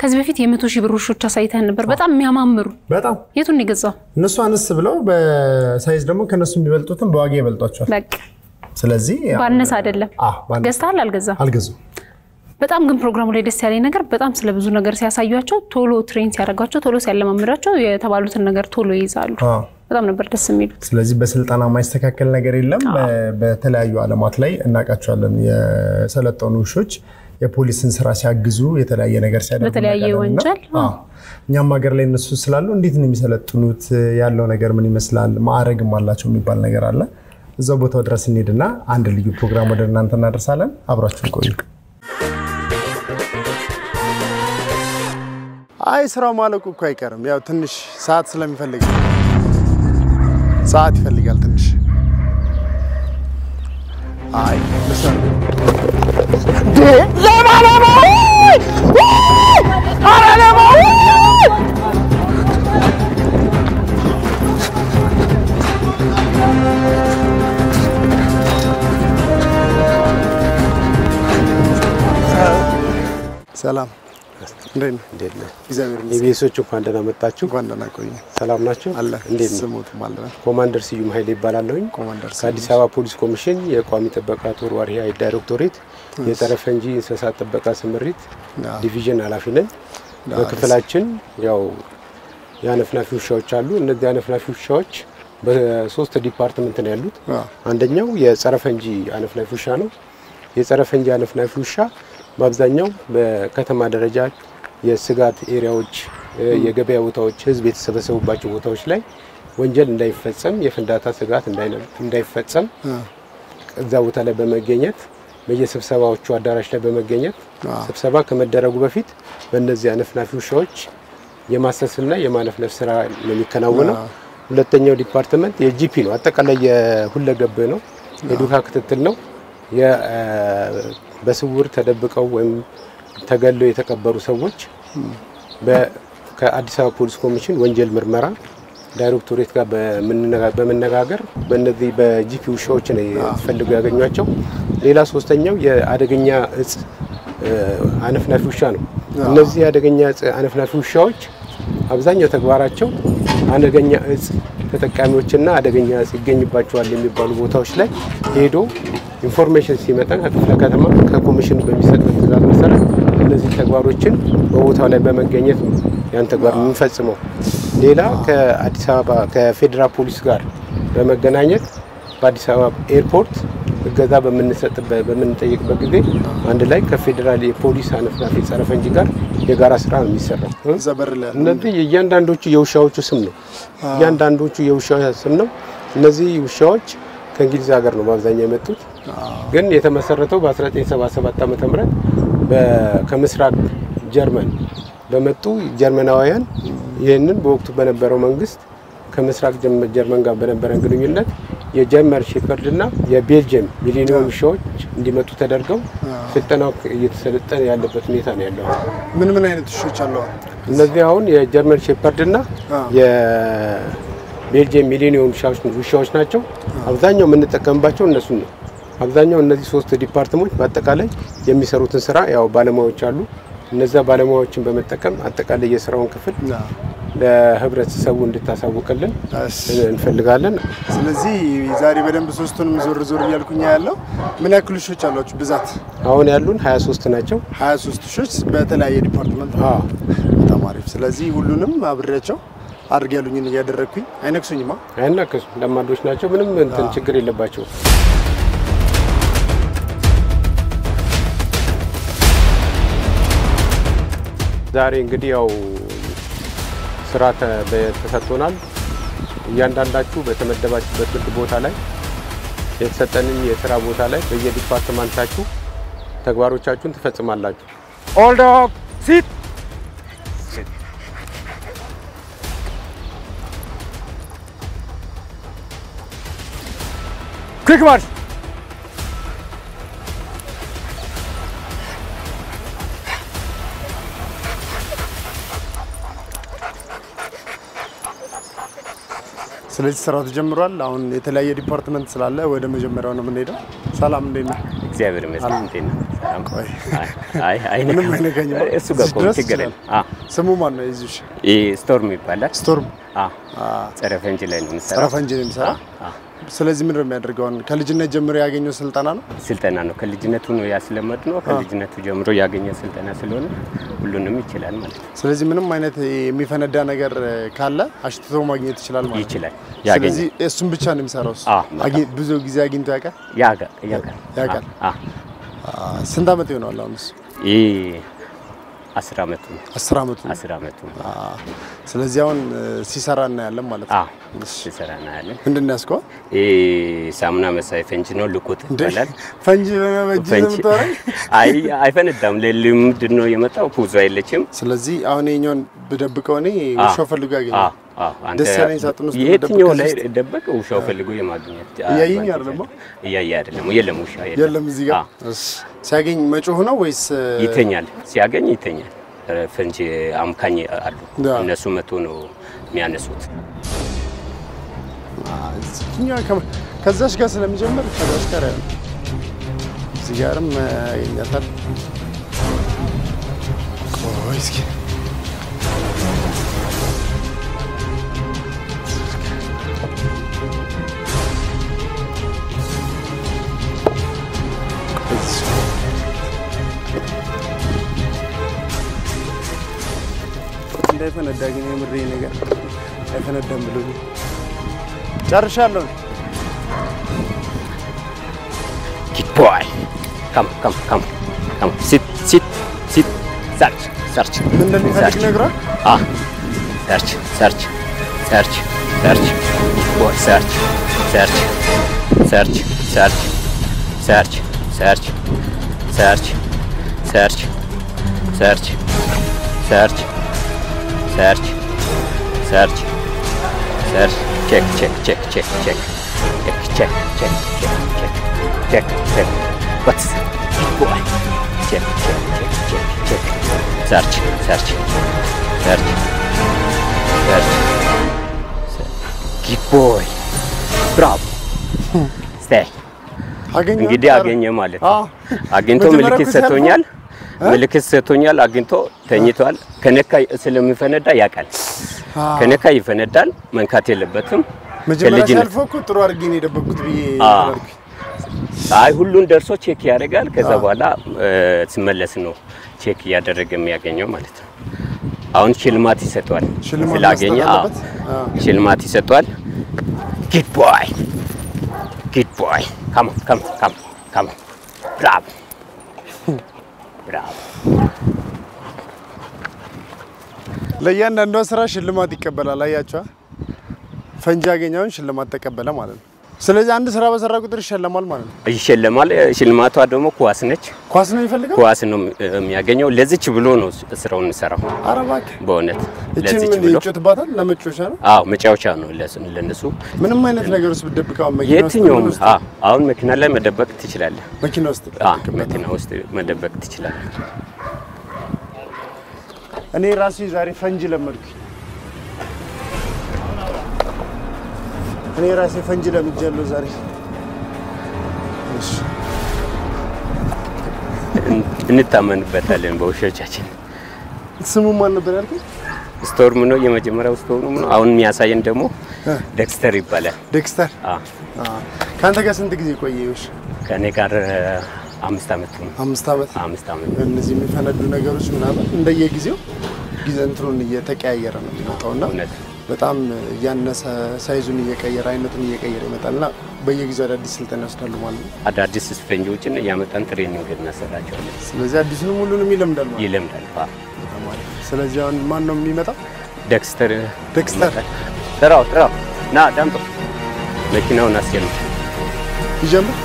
ከዚህ በፊት የመቶ ሺህ ብር ውሾች አሳይተን ነበር፣ በጣም የሚያማምሩ። በጣም የቱን የገዛው? እነሱ አነስ ብለው በሳይዝ ደግሞ ከእነሱ የሚበልጡትን በዋጋ ይበልጧቸዋል። በቃ ስለዚህ ያው- ባነሰ አይደለም። አዎ፣ ባነሰ። ገዝተሃል? አልገዛም። አልገዙም። በጣም ግን ፕሮግራሙ ላይ ደስ ያለኝ ነገር በጣም ስለ ብዙ ነገር ሲያሳዩቸው፣ ቶሎ ትሬን ሲያደርጓቸው፣ ቶሎ ሲያለማምዷቸው የተባሉትን ነገር ቶሎ ይይዛሉ። አዎ። በጣም ነበር ደስ የሚሉት። ስለዚህ በስልጠና የማይስተካከል ነገር የለም። በ- በተለያዩ ዓለማት ላይ እናውቃቸዋለን። የሰለጠኑ ውሾች የፖሊስን ስራ ሲያግዙ የተለያየ ነገር ሲያደርጉ በተለያየ እናውቃለን እና- ወንጀል፣ አዎ። እኛም ሀገር ላይ እነሱ ስላሉ እንዴት ነው የሚሰለጥኑት? ያለው ነገር ምን ይመስላል? ማዕረግም አላቸው የሚባል ነገር አለ። እዛው ቦታው ድረስ እንሄድና አንድ ልዩ ፕሮግራም ወደ እናንተ እናደርሳለን። አብራችሁን ቆዩ። አይ ስራው ማለቁ እኮ አይቀርም። ያው ትንሽ ሰዓት ስለሚፈልግ ሰዓት ይፈልጋል ትንሽ። አይ ልሰር ሰላም እንዴት ነህ? እንዴት ነህ? እግዚአብሔር ይመስገን። ኢቢኤሶች እንኳን ደህና መጣችሁ። እንኳን ደህና ቆዩ። ሰላም ናቸው? አለ እንዴት ነው? ስሙትም አለ ኮማንደር ስዩም ኃይሌ ይባላለሁኝ። ኮማንደር ከአዲስ አበባ ፖሊስ ኮሚሽን የቋሚ ጥበቃ ተወርዋሪ ኃይል ዳይሬክቶሬት የጸረ ፈንጂ እንስሳት ጥበቃ ስምሪት አዎ። ዲቪዥን ኃላፊ ነን። በክፍላችን ያው የአነፍናፊ ውሻዎች አሉ። እነዚህ አነፍናፊ ውሻዎች በሶስት ዲፓርትመንት ነው ያሉት። አዎ። አንደኛው የጸረ ፈንጂ አነፍናፊ ውሻ ነው። የጸረ ፈንጂ አነፍናፊ ውሻ በአብዛኛው በከተማ ደረጃ የስጋት ኤሪያዎች፣ የገበያ ቦታዎች፣ ህዝብ የተሰበሰቡባቸው ቦታዎች ላይ ወንጀል እንዳይፈጸም የፍንዳታ ስጋት እንዳይነ- እንዳይፈጸም እዛ ቦታ ላይ በመገኘት በየስብሰባዎቹ አዳራሽ ላይ በመገኘት ስብሰባ ከመደረጉ በፊት በእነዚህ አነፍናፊ ውሻዎች የማሰስና የማለፍለፍ ስራ ነው የሚከናወነው። ሁለተኛው ዲፓርትመንት የጂፒ ነው። አጠቃላይ የሁለገብ ነው። የዱካ ክትትል ነው። የ- በስውር ተደብቀው ወይም ተገለው የተቀበሩ ሰዎች በ- ከአዲስ አበባ ፖሊስ ኮሚሽን ወንጀል ምርመራ ዳይሬክቶሬት ጋር በምንነጋ- በመነጋገር በእነዚህ በጂፒ ውሻዎች ነው ፈልገው ያገኟቸው። ሌላ ሶስተኛው የአደገኛ እጽ እ፣ አነፍናፊ ውሻ ነው። እነዚህ የአደገኛ እጽ አነፍናፊ ውሻዎች አብዛኛው ተግባራቸው አደገኛ እጽ ተጠቃሚዎችና አደገኛ እጽ ይገኝባቸዋል የሚባሉ ቦታዎች ላይ ሄዶ ኢንፎርሜሽን ሲመጣ ከክፍለ ከተማ ከኮሚሽኑ በሚሰጥ ትዕዛዝ መሰረት እነዚህ ተግባሮችን በቦታው ላይ በመገኘት ነው ያን ተግባር የምንፈጽመው። ሌላ ከአዲስ አበባ ከፌዴራል ፖሊስ ጋር በመገናኘት በአዲስ አበባ ኤርፖርት እገዛ በምንሰጥበት በምንጠይቅበት ጊዜ አንድ ላይ ከፌዴራል የፖሊስ አነፍናፊ ጸረ ፈንጂ ጋር የጋራ ስራ ነው የሚሰራው። እዛ በር ላይ ያለው እነዚህ እያንዳንዶቹ የውሻዎቹ ስም ነው። እያንዳንዶቹ የውሻ ስም ነው። እነዚህ ውሻዎች ከእንግሊዝ ሀገር ነው በአብዛኛው የመጡት፣ ግን የተመሰረተው በ1977 ዓ ም ከምስራቅ ጀርመን በመጡ ጀርመናውያን ይህንን በወቅቱ በነበረው መንግስት ከምስራቅ ጀርመ- ጀርመን ጋር በነበረን ግንኙነት የጀርመን ሼፐርድ እና የቤልጅየም ሚሊኒየም ውሻዎች እንዲመጡ ተደርገው ስልጠናው እየተሰለጠነ ያለበት ሁኔታ ነው ያለው። ምን ምን አይነት ውሾች አሉ? እነዚህ አሁን የጀርመን ሼፐርድ እና የቤልጅየም ሚሊኒየም ውሻዎች ውሻዎች ናቸው። አብዛኛው የምንጠቀምባቸው እነሱን ነው። አብዛኛው እነዚህ ሶስት ዲፓርትመንት በአጠቃላይ የሚሰሩትን ስራ ያው ባለሙያዎች አሉ። እነዚያ ባለሙያዎችን በመጠቀም አጠቃላይ የስራውን ክፍል ለህብረተሰቡ እንድታሳውቅልን እንፈልጋለን። ስለዚህ ዛሬ በደንብ ሶስቱንም ዞር ዞር እያልኩኝ ያለው ምን ያክል ውሾች አሏችሁ? ብዛት አሁን ያሉን 23 ናቸው። 23 ውሾች በተለያየ ዲፓርትመንት ነው። አዎ። በጣም አሪፍ። ስለዚህ ሁሉንም አብሬያቸው አድርግ ያሉኝን እያደረግኩኝ አይነክሱኝማ። አይናከሱ ለማዶች ናቸው። ምንም እንትን ችግር የለባቸውም። ዛሬ እንግዲህ ያው ስራ ተ- በ- ተሰጥቶናል። እያንዳንዳችሁ በተመደባችሁበት ግድ ቦታ ላይ የተሰጠንን የስራ ቦታ ላይ በየዲፓርትመንታችሁ ተግባሮቻችሁን ትፈጽማላችሁ። ኦል ዶግ ሲት ኩዊክ ማርሽ ስለዚህ ስራው ተጀምሯል። አሁን የተለያየ ዲፓርትመንት ስላለ ወደ መጀመሪያው ነው የምንሄደው። ሰላም እንዴት ነህ? እግዚአብሔር ይመስገን። እንዴት ነህ? ሰላም? አይ አይ ምንም አይነካኝም። እሱ ጋር እዚህ ቆይ ድረስ ችግር ይችላል። የለም። አዎ ስሙ ማን ነው? የዚህ ይህ ስቶርም ይባላል። ስቶርም አዎ ጸረ ፈንጂ ላይ ነው ጸረ የምሰራው። ፈንጂ ነው የሚሰራ። አዎ፣ አዎ። ስለዚህ ምንድን ነው የሚያደርገው? አሁን ከልጅነት ጀምሮ ያገኘው ስልጠና ነው። ስልጠና ነው ከልጅነቱ ነው ያስለመድ ነው። ከልጅነቱ ጀምሮ ያገኘ ስልጠና ስለሆነ ሁሉንም ይችላል ማለት ነው። ስለዚህ ምንም አይነት የሚፈነዳ ነገር ካለ አሽትቶ ማግኘት ይችላል ማለት ነው። ይችላል ያገኘ ስለዚህ እሱን ብቻ ነው የሚሰራው። እሱ አዎ፣ በጣም። አግኝ- ብዙ ጊዜ አግኝቶ ያውቃል። ያጋ ያጋል ያውቃል። አዎ። አ፣ ስንት ዓመት ይሆነዋል አሁን እሱ? ይህ አስር አመቱ ነው። አስር ዓመቱ ነው። አስር አመቱ ነው። አ፣ ስለዚህ አሁን እ፣ ሲሰራ እናያለን ማለት ነው። አዎ ሲሰራ እናያለን። ምንድን ነው ያስከዋል? ይህ ሳሙና መሳይ ፈንጂ ነው። ልቁት ይባላል። ፈንጂ በመበጅ ፈንጂ የምታወራኝ? አይ አይፈነዳም። ለልምድ ነው የመጣው። ፑዞ አይለችም። ስለዚህ አሁን የኛውን ብደብቀው እኔ ውሻው ፈልጎ ያገኛል። አዎ፣ አዎ። አንተ ደስ ያለኝ ሳጥን ውስጥ የትኛው ብደብቅ ላይ ከዚህ ውስጥ- ደበቅ ውሻው ፈልጎ የማግኘት እያየኝ አይደለም? እያየ አይደለም። የለም ውሻ የለም እዚህ ጋር አዎ። እሺ። ሲያገኝ መጮህ ነው ወይስ እ፣ ይተኛል። ሲያገኝ ይተኛል። ፈንጂ አምካኝ አሉ። ያ። እነሱ መቶ ነው የሚያነሱት። እዚህኛው ከ- ከዛች ጋር ስለሚጀምር ከዛች ጋር ያለ እዚህ ጋርም እ፣ ያገኛታል። ቆይ እስኪ እንዳይፈነዳ ግን የምሬ ነገር አይፈነዳም ብሎ ጨርሻለሁ። Good boy. Come, come, come, come. Sit, sit, sit. Search, search. ምን እንደሚፈልግ Search. ነግሯል። Ah. Search, search, search, search. Boy, search, search, search, search, search, search, search, search, search, search, search, search, search. Check, check, check, check, check. Check, check, check, check, check, check, check. What's good boy? Check, check, check, check, check. Search, search, search, search. Good boy. Bravo. Stay. አገኘ እንግዲህ አገኘ ማለት ነው። አዎ። አግኝቶ መጀመሪያ ምልክት እኮ ሲያልፈው- ሰጥቶኛል። ምልክት ሰጥቶኛል። አግኝቶ ተኝቷል። ከነካ ስለሚፈነዳ ያውቃል። ከነካ ይፈነዳል። መንካት የለበትም። መጀመሪያ ከልጅነት ሲያልፈው እኮ ጥሩ አድርጌ ነው የደበቅኩት ብዬ አዎ። ተባልኩኝ። አይ ሁሉን ደርሶ ቼክ ያደርጋል። ከዛ በኋላ እ፣ ሲመለስ ነው ቼክ እያደረገ የሚያገኘው ማለት ነው። አሁን ሽልማት ይሰጠዋል። ሽልማት ስላገኘ መስጠት አዎ፣ አለበት? አዎ። ሽልማት ይሰጠዋል። ጉድ ቦይ ጉድ ቦይ ካም ካም ካም ካም ብራቮ ብራቮ ለእያንዳንዷ ስራ ሽልማት ይቀበላል። አያቸዋ ፈንጂ ያገኘውን ሽልማት ተቀበለ ማለት ነው። ስለዚህ አንድ ስራ በሰራ ቁጥር ይሸለማል ማለት ነው። ይሸለማል። ሽልማቷ ደግሞ ኳስ ነች። ኳስ ነው የሚፈልገው። ኳስ ነው የሚያገኘው። ለዚች ብሎ ነው ስራውን የሚሰራው። ኧረ እባክህ በእውነት እችን ለዚች ምን ብሎ ይጮትባታል? ለመጮቻ ነው። አዎ መጫወቻ ነው ለስ- ለነሱ ምንም አይነት ነገር ውስጥ ብትደብቀው አሁን መኪና ውስጥ የትኛውም ምን ውስጥ አዎ፣ አሁን መኪና ላይ መደበቅ ትችላለህ። መኪና ውስጥ አዎ፣ ብትደብቅበት። መኪና ውስጥ መደበቅ ትችላለህ። እኔ ራሴ ዛሬ ፈንጂ ለመድኩኝ። እኔ ራሴ ፈንጂ ለምጃለሁ ዛሬ። እሺ እን- እንታመንበታለን በውሾቻችን። ስሙ ማን ነበር ያልከኝ? ስቶርም ነው የመጀመሪያው ስቶርም ነው። አሁን የሚያሳየን ደግሞ ደክስተር ይባላል። ዴክስተር። አዎ፣ አዎ። ከአንተ ጋር ስንት ጊዜ ቆየሽ? ከእኔ ጋር እ፣ አምስት ዓመት ነው። አምስት ዓመት። አምስት ዓመት እነዚህ የሚፈነዱ ነገሮች ምናምን እንደየጊዜው ጊዜ እንትኑን እየተቀያየረ ነው የሚመጣው እና እውነት በጣም እያነሰ ሳይዙን እየቀየረ አይነቱን እየቀየረ ይመጣል እና በየጊዜው አዳዲስ ስልጠና ይወስዳሉ ማለት ነው። አዳዲስ ፈንጂዎችን እያመጣን ትሬኒንግ እናሰራቸዋለን። ስለዚህ አዲሱንም ሁሉንም ይለምዳል ማለት ይለምዳል። አዎ። ነው። ስለዚህ አሁን ማን ነው የሚመጣው? ደክስተር ደክስተር ጥራው ጥራው ና ዳምጦ መኪናውን አስጀምር። ይጀምር።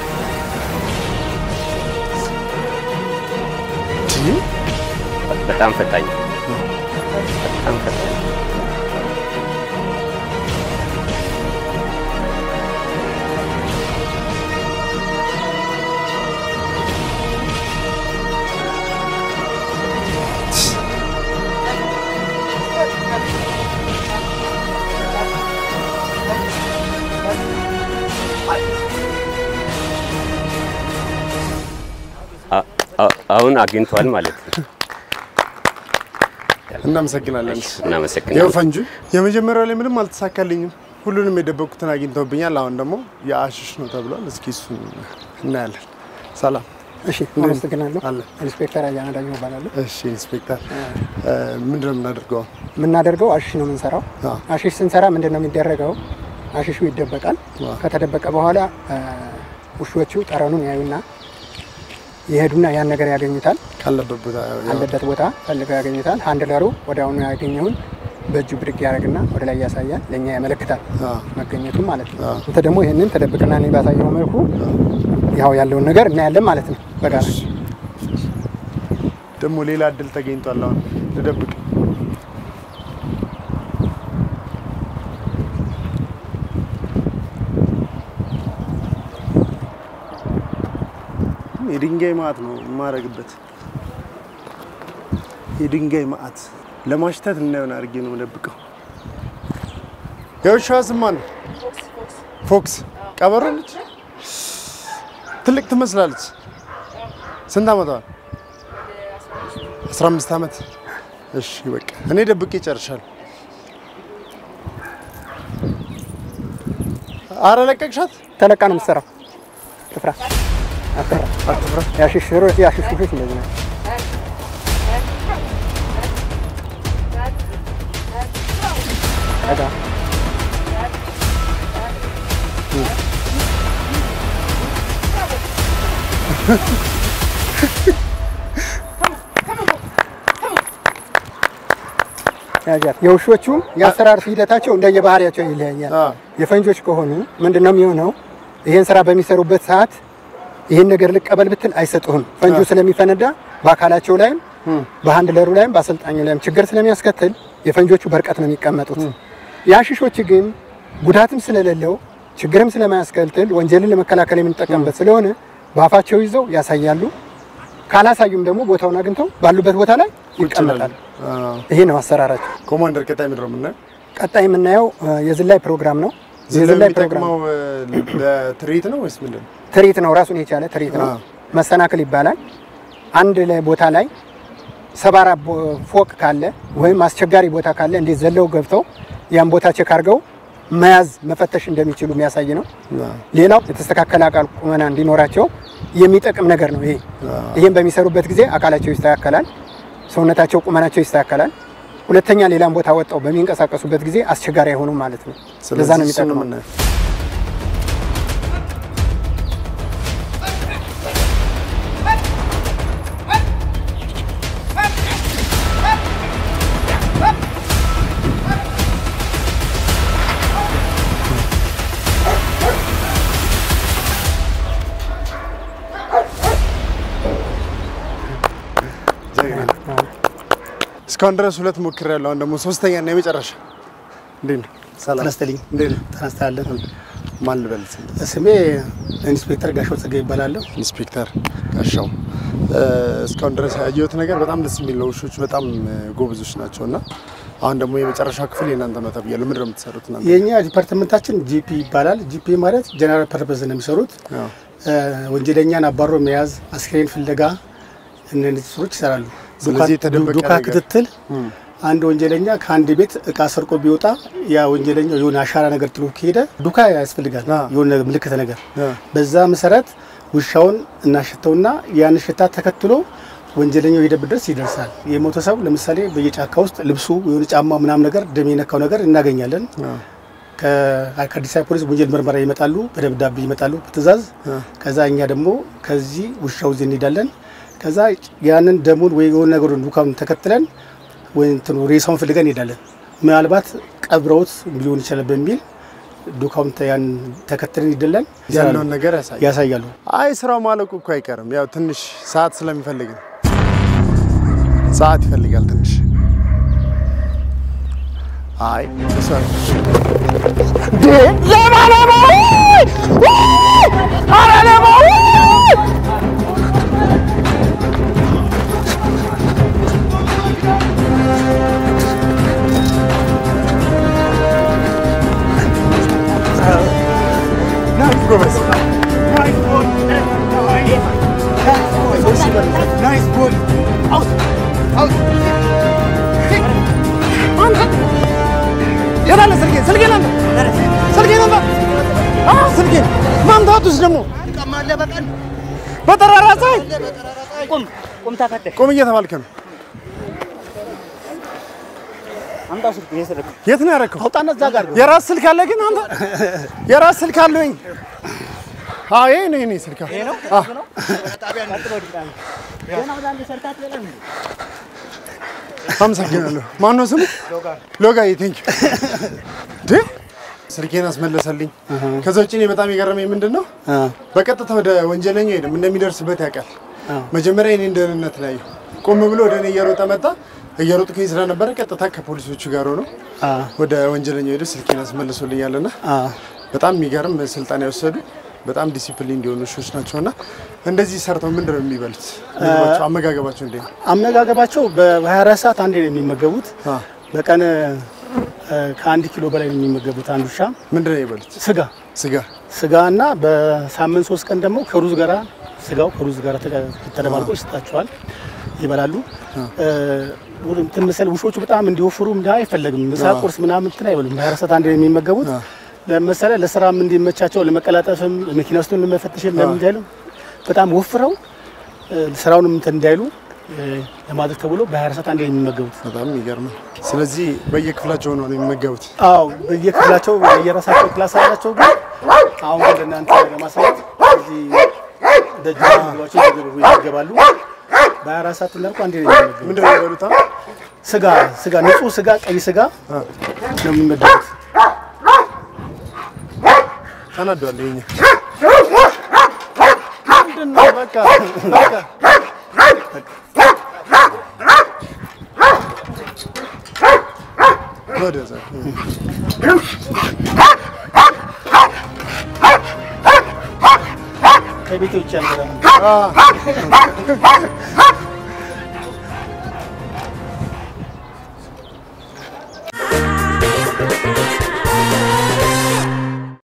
ይህ በጣም ፈጣኝ በጣም ፈጣኝ አ- አሁን አግኝቷል ማለት ነው። እናመሰግናለን። ይኸው እናመሰግናለን። ፈንጁ የመጀመሪያው ላይ ምንም አልተሳካልኝም። ሁሉንም የደበቁትን አግኝተውብኛል። አሁን ደግሞ የአሽሽ ነው ተብሏል። እስኪ እሱን እናያለን። ሰላም እሺ አመሰግናለሁ። አለ። ኢንስፔክተር አያና ዳኘው እባላለሁ። እሺ ኢንስፔክተር ምንድን ነው የምናደርገው? የምናደርገው አሽሽ ነው የምንሰራው። አዎ። አሽሽ ስንሰራ ምንድን ነው የሚደረገው? አሽሹ ይደበቃል። ከተደበቀ በኋላ አ፣ ውሾቹ ጠረኑን ያዩና ይሄዱና ያን ነገር ያገኙታል። ካለበት ቦታ አለበት ቦታ ፈልገው ያገኙታል። ሃንድለሩ ወዲያውኑ ያገኘውን በእጁ ብድግ ያደርግና ወደ ላይ ያሳያል፣ ለእኛ ያመለክታል አዎ። መገኘቱን ማለት ነው። አንተ ደግሞ ይህንን ተደብቅና እኔ ባሳየው መልኩ ያው ያለውን ነገር እናያለን ማለት ነው በጋራ ደግሞ ሌላ እድል ተገኝቷል። አሁን ልደብቅ የድንጋይ ማዕት ነው የማረግበት። የድንጋይ ማዕት ለማሽተት እናየውን አድርጌ ነው የምደብቀው። የውሻዋ ስም ማን ነው? ፎክስ ቀበሮ ነች። ትልቅ ትመስላለች። ስንት ዓመቷ ነው? 15 ዓመት። እሺ በቃ እኔ ደብቄ ጨርሻለሁ። አረ ለቀቅሻት። ተለቃ ነው የምትሰራው። ትፍራ አትፍራ አትፍራ። ያሽሽ ያሽሽ ልጆች እንደዚህ ነው። ጠጋ ያዣት። የውሾቹም የአሰራር ሂደታቸው እንደየባህሪያቸው ይለያያል። አዎ። የፈንጆች ከሆኑ ምንድን ነው የሚሆነው? ይህን ስራ በሚሰሩበት ሰዓት ይህን ነገር ልቀበል ብትል አይሰጡህም። ፈንጁ ስለሚፈነዳ በአካላቸው ላይም በሃንድለሩ ላይም በአሰልጣኙ ላይም ችግር ስለሚያስከትል የፈንጆቹ በርቀት ነው የሚቀመጡት። የአሽሾች ግን ጉዳትም ስለሌለው ችግርም ስለማያስከትል ወንጀልን ለመከላከል የምንጠቀምበት ስለሆነ በአፋቸው ይዘው ያሳያሉ። ካላሳዩም ደግሞ ቦታውን አግኝተው ባሉበት ቦታ ላይ ይቀመጣሉ። አዎ። ይሄ ነው አሰራራቸው። ኮማንደር ቀጣይ ምንድን ነው የምናየው? ቀጣይ የምናየው እ፣ የዝላይ ፕሮግራም ነው። ዝላይ የዝላይ ፕሮግራም የሚጠቅመው እ፣ ለትርኢት ነው ወይስ ምንድን ነው? ትርኢት ነው፣ ራሱን የቻለ ትርኢት ነው። አዎ። መሰናክል ይባላል። አንድ ላይ ቦታ ላይ ሰባራ ቦ- ፎቅ ካለ ወይም አስቸጋሪ ቦታ ካለ እንዴት ዘለው ገብተው ያን ቦታ ቼክ አድርገው መያዝ መፈተሽ እንደሚችሉ የሚያሳይ ነው። አዎ። ሌላው የተስተካከለ አካል ቁመና እንዲኖራቸው የሚጠቅም ነገር ነው። ይሄ ይህም በሚሰሩበት ጊዜ አካላቸው ይስተካከላል፣ ሰውነታቸው ቁመናቸው ይስተካከላል። ሁለተኛ ሌላም ቦታ ወጣው በሚንቀሳቀሱበት ጊዜ አስቸጋሪ አይሆኑም ማለት ነው። ለዛ ስለዚህ ነው እሱን ነው የሚጠቅመው። የምናየው። እስካሁን ድረስ ሁለት ሞክሬያለሁ። አሁን ደግሞ ሶስተኛ እና የመጨረሻ። እንዴት ነው? ሰላም ጤና ይስጥልኝ። እንዴት ነው? ጤና ይስጥልን። ማን ልበል? ስም? ስሜ ኢንስፔክተር ጋሻው ጸጋይ ይባላለሁ። ኢንስፔክተር ጋሻው። እ፣ እስካሁን ድረስ ያየሁት ነገር በጣም ደስ የሚል ነው። ውሾች በጣም እ፣ ጎበዞች ናቸው እና አሁን ደግሞ የመጨረሻ ክፍል የእናንተ ነው ተብያለሁ። ምንድን ነው የምትሰሩት እናንተ? የእኛ ዲፓርትመንታችን ጂፒ ይባላል። ጂፒ ማለት ጀነራል ፐርፐዝ ነው የሚሰሩት። አዎ። እ፣ ወንጀለኛን አባሮ መያዝ፣ አስክሬን ፍለጋ እነዚህ ስራዎች ይሰራሉ። ስለዚህ ዱካ- የተደበቀ ዱካ ነገር- ክትትል አንድ ወንጀለኛ ከአንድ ቤት እቃ ሰርቆ ቢወጣ ያ ወንጀለኛው የሆነ አሻራ ነገር ጥሎ ከሄደ ዱካ ያስፈልጋል፣ አዎ። የሆነ ምልክት ነገር። አዎ። በዛ መሰረት ውሻውን እናሸተውና ያን ሽታ ተከትሎ ወንጀለኛው የሄደበት ድረስ ይደርሳል። የሞተ ሰው ለምሳሌ በየጫካ ውስጥ ልብሱ የሆነ ጫማ ምናምን ነገር ደም የነካው ነገር እናገኛለን። ከ- ከአዲስ አበባ ፖሊስ ወንጀል ምርመራ ይመጣሉ፣ በደብዳቤ ይመጣሉ በትእዛዝ። ከዛ እኛ ደግሞ ከዚህ ውሻው እዚህ እንሄዳለን። ከዛ ያንን ደሙን ወይ የሆነ ነገሩን ዱካውን ተከትለን ወይ እንትኑ ሬሳውን ፍልገን እንሄዳለን። ምናልባት ቀብረውት ሊሆን ይችላል በሚል ዱካውን ተ- ያን ተከትለን ይደለን ያለውን ነገር ያሳያል። ያሳያሉ። አይ ስራው ማለቁ እኮ አይቀርም። ያው ትንሽ ሰዓት ስለሚፈልግ ነው። ሰዓት ይፈልጋል ትንሽ። አይ እሱ አይደለም። ጎበዝ ናይስ ቦል አውት አውት አንተ የት አለ ስልኬ? ስልኬን አንተ ስልኬን አንተ አ ስልኬን ማምታቱስ ደግሞ በጠራራ ፀሐይ ቁም ቁም ተከተ ቁም እየተባልክ ነው። አምጣው ስልክ የሰረክ የት ነው ያደረከው? አውጣና እዛ ጋር የራስ ስልክ አለ ግን አንተ የራስ ስልክ አለኝ። አዎ ይሄ ነው የኔ ስልክ። አዎ ገና ወደ አንድ ሰርታት በለም አመሰግናለሁ። ማነው ስሙ? ሎጋዬ ቴንክ ዩ ስልኬን አስመለሰልኝ። ከዛ ውጭ እኔ በጣም የገረመኝ ምንድን ነው በቀጥታ ወደ ወንጀለኛው ሄድም እንደሚደርስበት ያውቃል። መጀመሪያ የኔን ደህንነት ላይ ቆም ብሎ ወደ እኔ እየሮጠ መጣ። እየሮጥኩኝ ስለነበረ ቀጥታ ከፖሊሶቹ ጋር ሆኖ ወደ ወንጀለኛው ሄዶ ስልኬን አስመልሶልኛልና በጣም የሚገርም ስልጠና የወሰዱ በጣም ዲሲፕሊን እንዲሆኑ ውሾች ናቸውና እንደዚህ ሰርተው ምንድን ነው የሚበሉት? ምግባቸው፣ አመጋገባቸው እንዴት ነው? አመጋገባቸው በ24 ሰዓት አንዴ ነው የሚመገቡት። በቀን እ፣ ከአንድ ኪሎ በላይ ነው የሚመገቡት አንድ ውሻ ምንድን ነው የሚበሉት? ስጋ ስጋ ስጋ እና በሳምንት ሶስት ቀን ደግሞ ከሩዝ ጋራ ስጋው ከሩዝ ጋር ተደባልቆ ይሰጣቸዋል፣ ይበላሉ። እ፣ እንትን መሰለህ ውሾቹ በጣም እንዲወፍሩ ምናምን አይፈለግም። ምሳ ቁርስ ምናምን እንትን አይበሉም። በ24 ሰዓት አንዴ ነው የሚመገቡት። ለምሳሌ ለስራም እንዲመቻቸው ለመቀላጠፍም መኪና ውስጥ ለመፈተሽም ለምን እንዳይሉ በጣም ወፍረው እ፣ ስራውንም እንትን እንዳይሉ እ፣ ለማድረግ ተብሎ በ24 ሰዓት አንዴ ነው የሚመገቡት። በጣም የሚገርም ነው። ስለዚህ በየክፍላቸው ነው የሚመገቡት። አዎ በየክፍላቸው የራሳቸው ክላስ አላቸው። ግን አሁን ግን ለእናንተ ለማሳየት እዚህ ደጅ ምግባቸው ይገባሉ። በአራት ሰዓት እንዳልኩ አንዴ ነው የሚመገቡት። ምንድን ነው የሚበሉት? አሁን? ስጋ ስጋ ንጹህ ስጋ ቀይ ስጋ ነው የሚመገቡት። ተናዷል። ይኸኛው ምንድን ነው? በቃ በቃ ወደዛ ከቤት ውጭ ያለ